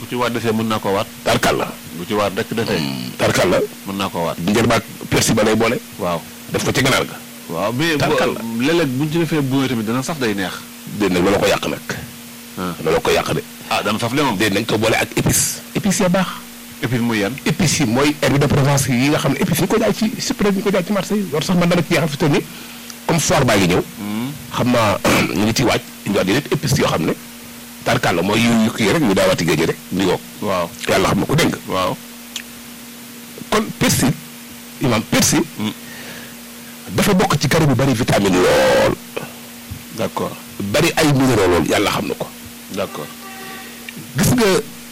bu ci waat desee mën naa koo waat tarkal la bu ci waat rek desee tarkal la mën naa koo waat njër baag persi ba lay boole waaw def ko ci ganaar ga waaw mais Tarkal la. bu- léeg-léeg bu ñu ci defee buumee tamit dana saf day neex déet nag loolu ko yàq nag ah loolu ko yàq de ah dana saf le moom déet nañ ko boole ak épice épice ya baax épice muy yan épices yi mooy herbe de Provence yi nga xam ne épices yi ñu ko jaay ci super ñu ko jaay ci marché yi loolu sax man dama ci jeexal fi toll nii comme foire baa ngi ñëw xam naa ñu ngi ciy waaj indiwaat yeneen épices yoo xam ne tarkal la mooy yu yu kii rek ñu daawaati géej rek ñu ngoog waaw yàlla xam na ko dégg nga waaw kon persil imam persil dafa bokk ci garab yu bari vitamine lool d'accord bari ay minéraux lool yàlla xam na ko d'accord gis nga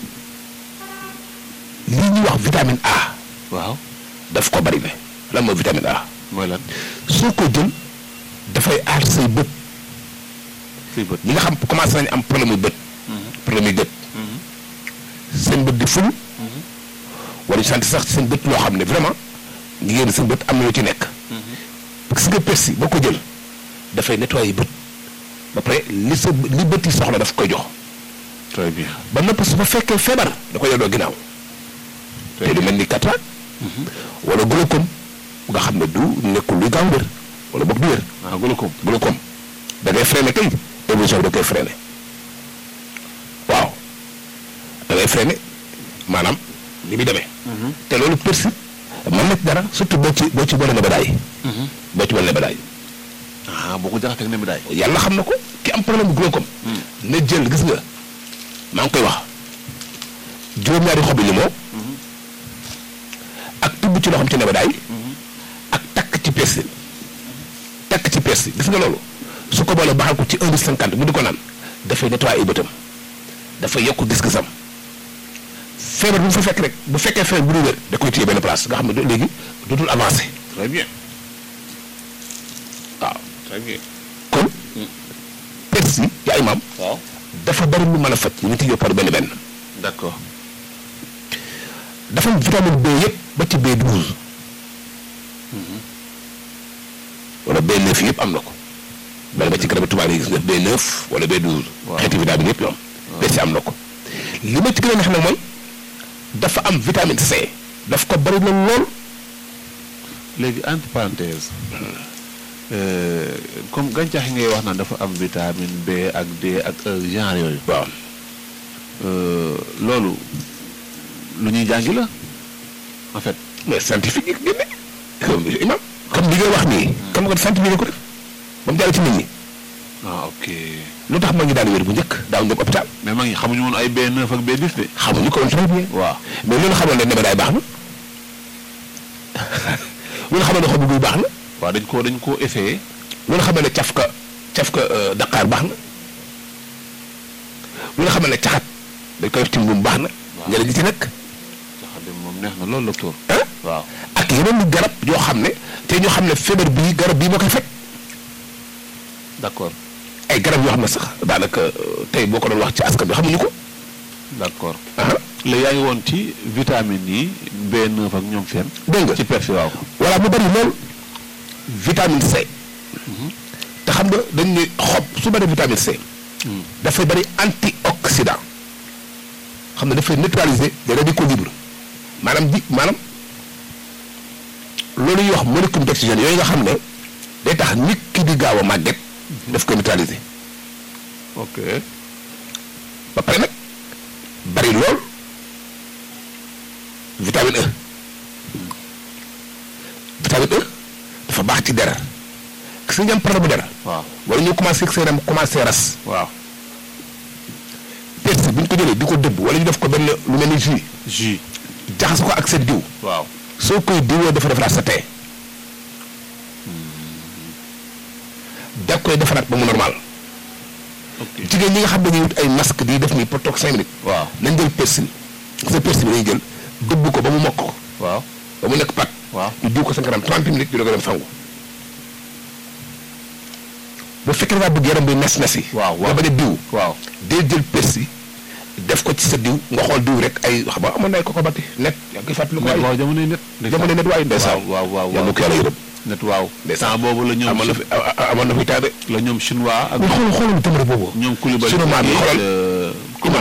lii ñuy wax vitamine A waaw daf ko bari ne lan mooy vitamine A mooy lan soo ko jël dafay aar say bët fii bët ñi nga xam commencé nañu am problème yu bët problème yu gët seen bët di ful wala ñu sant sax seen bët loo xam ne vraiment ngi ngeen seen bët am na lu ci nekk gis nga persil boo ko jël dafay nettoyer bët ba pare li sa li bët yi soxla daf koy jox très bien ba noppi su fa fekkee feebar da koy delloo ginnaaw te lu mel ni cataracte wala glaucome nga xam ne du nekkul luy gaaw wér wala boog du wér ah glaucome glaucome da ngay freiné kay évolution bi da koy freiné waaw da ngay freiné maanaam ni muy demee te loolu persil mën na ci dara surtout boo ci boo ci boole nebedaay boo ci boole nebedaay ah boo ko jaxateeg ne mi daay yàlla xam na ko ki am problème bu glaucome na jël gis nga maa ngi koy wax juróom-ñaari xobi limon ak tubb ci loo xam ci nebedaay ak takk ci persil takk ci persil gis nga loolu su ko boolee baxal ko ci un litre cinquante mu di ko naan dafay nettoyer ay bëtam dafay yokk gis-gisam feebar bu mu fa fekk rek bu fekkee feebar bu dul wér da koy téye benn place nga xam ne do- léegi dootul avancé très bien waaw très bien kon persil yaa imaam waaw dafa bari lu mën a faj ñu ngi ci par benn benn d'accord dafa am vitamine B yëpp ba ci B12 wala B9 yëpp am na ko bala ba ci garab tubaab yi gis nga B9 wala B12 Waaw. xeeti vitamine yëpp ñoom persil am na ko li ma ci gën a neex nag mooy dafa am vitamine C daf ko bari la lool léegi entre parenthèse euh, comme gàncax yi ngay wax naan dafa am vitamine B ak D ak E genre yooyu waaw euh, loolu lu ñuy jàngi la en fait mais scientifique yi génne comme imam comme li ngay wax nii comme nga scientifique ko def ba mu jàll ci nit ñi ah ok lu tax ma ngi daan wér bu njëkk daaw ñëpp hôpital mais maa ngi xamuñu woon ay B9 ak B10 de xamuñu ko woon très bien waaw mais loolu xamoon ne nebedaay baax na loolu xamoon ne xobu guy baax na waaw dañ koo dañ koo essayé loolu xamoon ne cafka cafka euh, daqaar baax na loolu xamoon ne caxat dañ koy def ci mbuum baax na njëriñ li ci nekk sax de moom neex na loolu docteur ah waaw ak yeneen ni garab yoo xam ne te ñoo xam ne feebar bii garab bii moo koy faj d'accord ay garab yoo xam ne sax daanaka euh, tey boo ko doon wax ci askan bi xamuñu ko d'accord ah léegi yaa ngi woon ci vitamine yi B9 ak ñoom seen dégg nga ci persil waaw voilà mu bari lool vitamine C te xam nga dañ ne xob su bari vitamine C dafay bari antioxydant xam ne dafay neutraliser des radicaux libres maanaam di maanaam loolu ñuy wax molécule d'oxygène yooyu nga xam ne day tax nit ki di gaaw a màgget daf koy neutraliser ok ba pare nag bari lool vitamine E vitamine E dafa baax ci der gis nga ñu am problème bu der waaw wala ñu commencé seen yaram commencé ras waaw persil bu ñu ko jëlee di ko dëbb wala ñu def ko benn lu mel ni jus jus jaxase ko ak seen diw waaw soo koy diwoo dafa defaraat sa tee da koy defaraat ba mu normal ok jigéen ñi nga xam ne dañuy wut ay masque di def nii pour toog cinq minutes waaw nañ jël persil sa persil bi dañuy jël dëbb ko ba mu mokk ko waaw ba mu nekk pat waaw ñu diw ko sa kanam 30 minutes ñu doog a dem sangu bu fekkee da ngaa bëgg yaram bi nes nes yi waaw nga waaw bañ a diw waaw dee jël persil def ko ci sa diw nga xool diw rek ay xam nga amoon na ay koko batti net yaa ngi koy fàttali ko net ay waaw jamonoy net jamono net waaye ndeysaan waaw waaw yàlla waaw ko yàlla yërëm net waaw Ndeysaan. temps boobu la ñoom amoon na fi a- a- amoon na fi taade la ñoom chinois ak mais xoolal xoolal jamono boobu ñoom Koulibaly sunu maam yi xoolal